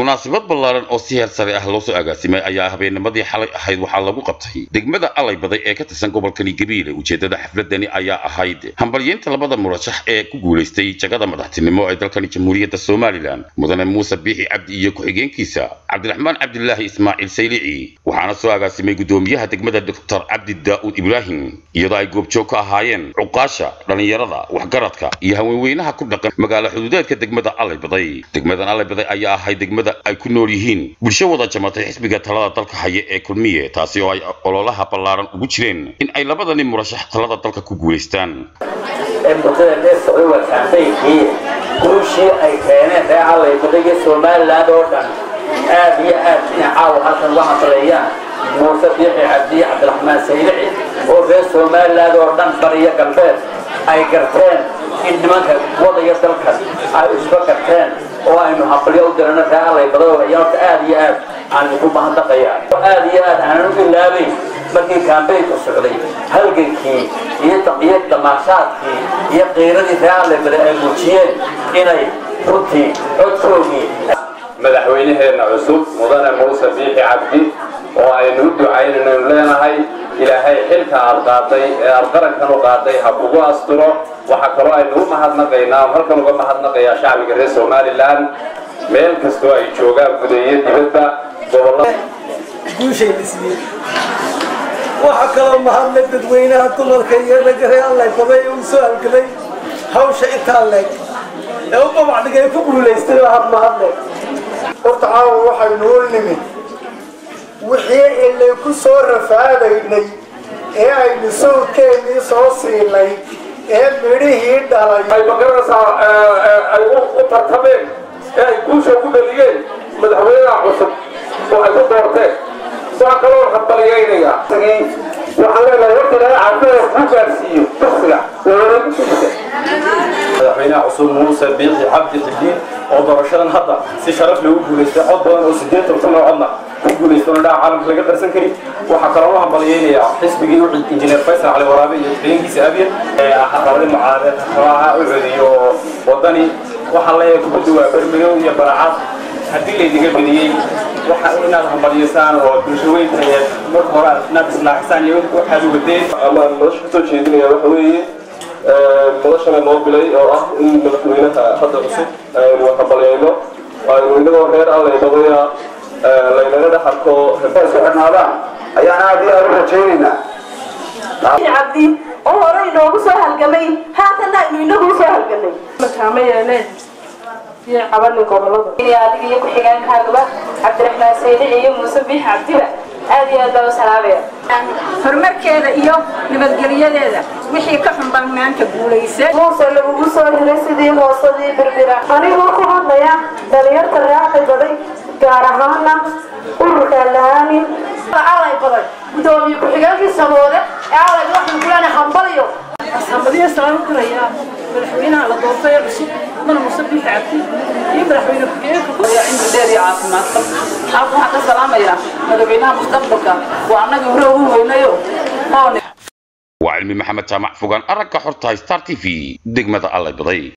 munaasabad ballaaran oo si heer sare ah loo soo agaasimay ayaa habeennimadii xalay ahayd waxaa lagu qabtay degmada alay baday ee ka tirsan gobolkani gabiile ujeeddada xafladani ayaa ahayd hambalyeynta labada murashax ee ku guulaystay jagada madaxtinimo ee dalkani jamhuuriyadda somalilan mudane muuse biixi cabdi iyo ku-xigeenkiisa cabdiraxmaan cabdilaahi ismaaciil saylici waxaana soo agaasimay guddoomiyaha degmada doctor cabdi daa'uud ibraahim iyadoo ay goobjoog ka ahaayeen cuqaasha dhallinyarada waxgaradka iyo haweenweynaha ku dhaqan magaalo xuduudeedka degmada alay baday degmadan alay baday ayaa ahayd degmada ay ku nool yihiin bulsho wada jamatay xisbiga talada dalka haya ee kulmiye taasi oo ay ololaha ballaaran ugu jireen in ay labadani murashax talada dalka ku guulaystaan ee muddada dheer socday waa kaambaynkii guushii ay keeneen reer allay baday iyo somaliland oo dhan aad iyo aad inay caawa halkan uga hadleeyaan muuse biixi cabdiye cabdiraxmaan saylici oo reer somaliland oo dhan bariyo galbeed ay garteen in nimanka wadaya dalkan ay isba garteen oo aynu hambalyo u dirano reer allay badoo ayaan horta aad iyo aad aan ugu mahadnaqayaa aad iyo aad aanan u ilaabayn markii kaambeynku socday halgankii iyo iyo damaashaadkii iyo qiiradii reer allay bada ay muujiyeen inay runtii codkoogii madaxweynaheenna cusub mudane muuse biixi cabdi oo aynu u ducaynaynu leenahay ilaahay xilka aad qaaday ee aad qarankan u qaaday ha kugu asturo waxaa kaloo aynu u mahadnaqaynaa halkan uga mahadnaqayaa shacbiga reer somalilan meel kastoo ay joogaan gudeeye dibadda gobolada guushayna siiyey waxaa kaloo mahadlay dadweynaha dumarka iyo ragga reer allay baday ee uu soo halgamay hawsha intaa leeg ee u babacdigay ku guulaystay oo had mahadle horta caawa waxaynu u nimid wixii ilay ku soo rafaadaynay ee aynu sawdkeennii soo siinay ee midhihii dhalay ay magaranaysaa ay u tartameen ee ay guusha ugu dhaliyeen madaxweynaha cusub oo ay ku doorteen waxaa kaloo hambaliyeynayaa waxaan leenahay horta ilaahay caafimaad kuu gaarsiiyo dugsiga wareegisiisa madaxweynaha cusub muuse biixi cabdi xidiin oo doorashadan hadda si sharaf loogu guulaystay cod badan oo sideetan kun oo codna ku guulaystay oo dhaca caalamka laga qarsan karin waxaa kaloo u hambaliyeynayaa xisbigii u injineer faysal cali waraabe iyo xigeenkiisa abiyan ee labadii mucaaradee tartamaha u celiyo wadani waxaan leeyahay kubadda waa bermadow iyo baracaad haddii laydiga bediyey waxa inaad hambaliyasaan oo bulsho weynta marka hore inaad islaaxisaan iyo waxaad wadeen ama nolosha kasoo jeedinaya waxa weeye noloshana noo bilay oo ah in madaxweynaha hadda cusub aynu hambalyayno aynu inagoo reer allay badaya laynala dhex arko isku xidhnaadaan ayaan aad iyo aad u rajaynaynaa cabdi oo hore inoogu soo halgamay haatanna aynu inagu soo halgamay makaama yeeleen iyo cabanin gobolada adiga iyo ku-xigeenkaagaba cabdiraxmaan saydici iyo muuse biix cabdiba aad iyo aad baa u salaamaya horumarkeeda iyo nabadgelyadeeda wixii ka xun baan maanta guulaysay muuse lagugu soo hiray sidii hoosadii birbira anigoo ku hadlaya dhalinyarta reexay baday gaar ahaana ururka lahaanin alay baday gudoomiye ku-xigeenkii samoode ee alay waxaan kulana hambaliyo hambaliyo salaam u dirayaa madaxweynaha la doortay ee cusub mana muuse biixi cabdi iyo madaxweyne ku-xigeenka cimri dheer iyo caafimaad qab halka waxaan ka salaamayaa madaxweynaha mustaqbalka waa annagii hore ugu weynayo waa cilmi maxamed jaamac fogaan aragga xorta star t v degmada allay baday